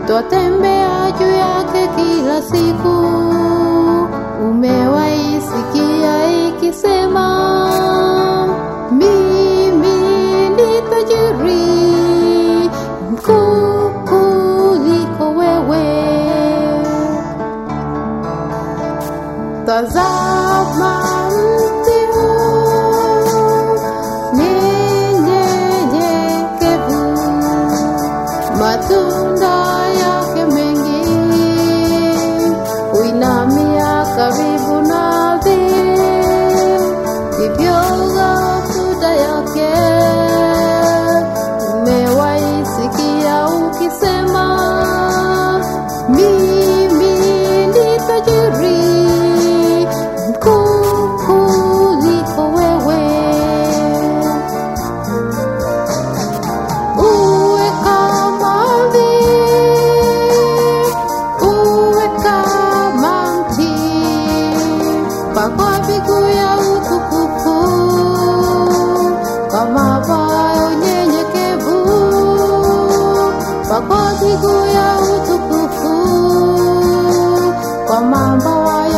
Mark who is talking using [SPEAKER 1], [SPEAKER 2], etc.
[SPEAKER 1] twatembea juu yake kila siku. Umewahi sikia ikisema, mimi ni tajiri mkuu kuliko wewe. Tazama mti huu ni nyenyekevu, matunda yake mengi huinamia karibu na ardhi, hivyo matunda yake. Umewahi sikia ukisema, mimi ni tajiri mkuu kuliko wewe. Uwe kama ardhi, uwe kama mti, pakwa miguu ya utukufu, kama paa ya unyenyekevu, pakwa miguu ya utukufu, kwa mabawa ya